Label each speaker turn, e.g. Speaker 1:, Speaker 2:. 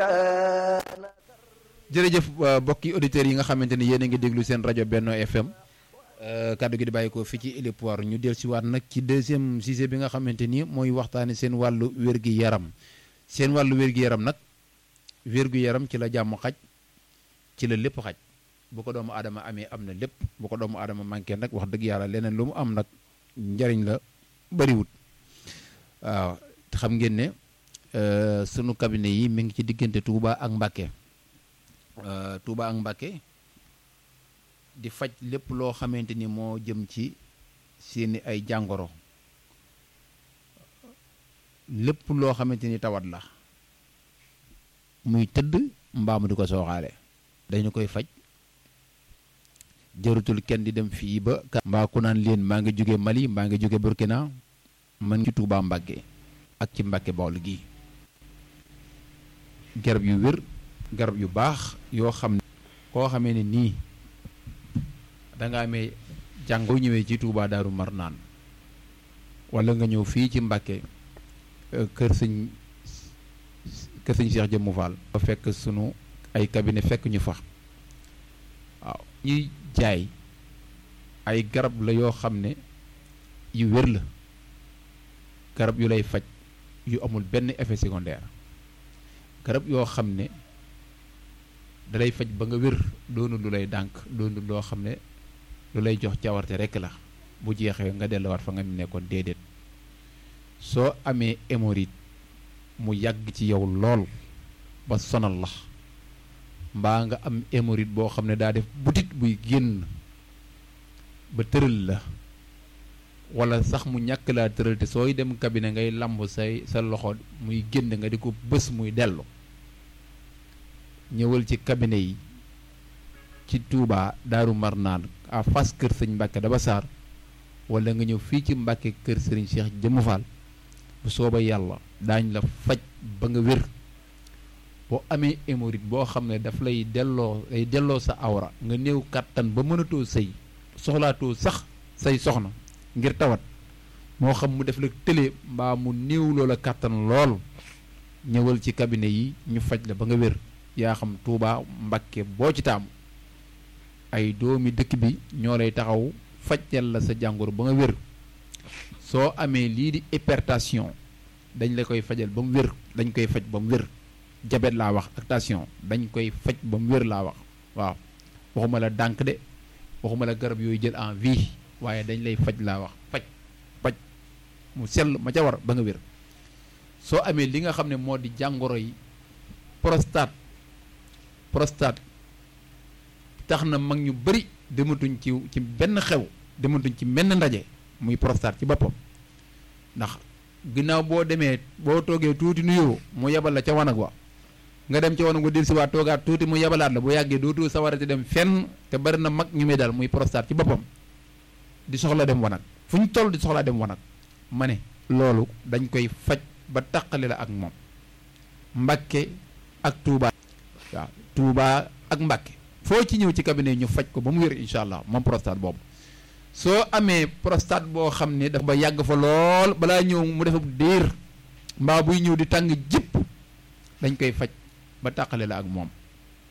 Speaker 1: jërëjëf mbokki auditeurs yi nga xamante ni yéen a ngi déglu seen rajo Benno FM kaddu gi di bàyyi ko fii ci Héliport ñu del si waat nag ci deuxième sujet bi nga xamante ni mooy waxtaane seen wàllu wér-gi-yaram seen wàllu wér-gi-yaram nag wér-gu-yaram ci la jàmm xaj ci la lépp xaj bu ko doomu aadama amee am na lépp bu ko doomu aadama manqué nag wax dëgg yàlla leneen lu mu am nag njariñ la bariwut waaw xam ngeen ne sunu cabinet yi mi ngi ci diggante Touba ak Mbacké Touba ak Mbacké di faj lépp loo xamante ni moo jëm ci seeni ay jàngoro lépp loo xamante ni tawat la muy tëdd mbaamu di ko sooxaale dañu koy faj jërutul kenn di dem fii ba mbaa ku naan leen maa ngi jóge Mali maa ngi jóge Burkina man ci Touba Mbacké ak ci Mbacké Bawol gi garab yu wér garab yu baax yoo xam ne koo xamee ne nii da nga amee jàngoo ñëwee ci Touba Daaru Marnaan wala nga ñëw fii ci Mbacké kër sëñ kër sëñ Cheikh Jëmmu Fall ba fekk sunu ay cabinet fekk ñu fa waaw ñuy jaay ay garab la yoo xam ne yu wér la garab yu lay faj yu amul benn effet secondaire garab yoo xam ne dalay faj ba nga wér doonu lu lay dànk doonu loo xam ne lu lay jox cawarte rekk la bu jeexee nga delluwaat fa nga nekkoon déedéet soo amee hémorroïde mu yàgg ci yow lool ba sonal la mbaa nga am hémorroïde boo xam ne daa def butit buy génn ba tëral la wala sax mu ñàkk laa tëral te sooy dem cabinet ngay lamb say sa loxo muy génn nga di ko bës muy dellu ñëwal ci cabinet yi ci Touba Daaru Marnaan à face kër sëñ Mbàkke Daba Sarr wala nga ñëw fii ci Mbàkke kër sëriñ Cheikh Jëmm Fall bu sooba yàlla daañ la faj ba nga wér boo amee hémorroïde boo xam ne daf lay delloo lay delloo sa awra nga néew kàttan ba mënatoo sëy soxlaatoo sax say soxna ngir tawat moo xam mu def la tële mbaa mu néew loola kàttan lool ñëwal ci cabinet yi ñu faj la ba nga wér yaa xam Touba Mbacké boo ci taamu ay doomi dëkk bi ñoo lay taxaw fajal la sa jàngoro ba nga wér soo amee lii di hypertension dañ la koy fajal ba mu wér dañ koy faj ba mu wér jabet laa wax ak tension dañ koy faj ba mu wér laa wax waaw waxuma la dànk de waxuma la garab yooyu jël en vie waaye dañ lay faj laa wax faj faj mu sell ma ca war ba nga wér soo amee li nga xam ne moo di jàngoro yi prostate prostate tax na mag ñu bari dematuñ ci ci benn xew dematuñ ci benn ndaje muy prostate ci boppam ndax ginnaaw boo demee boo toogee tuuti nuyoo mu yebal la ca wanag wa nga dem ca wanag wa del si waat toogaat tuuti mu yebalaat la bu yàggee dootoo sawarati dem fenn te bari na mag ñu muy dal muy prostate ci boppam di soxla dem wanag fu ñu toll di soxlaa dem wanag ma ne loolu dañ koy faj ba taqale la ak moom Mbacké ak Touba waaw Touba ak Mbacké foo ci ñëw ci cabinet ñu faj ko ba mu wér incha allah moom prostate boobu soo amee prostate boo xam ne dafa ba yàgg fa lool balaa ñëw mu def diir mbaa buy ñëw di tàng jëpp dañ koy faj ba tàqale la ak moom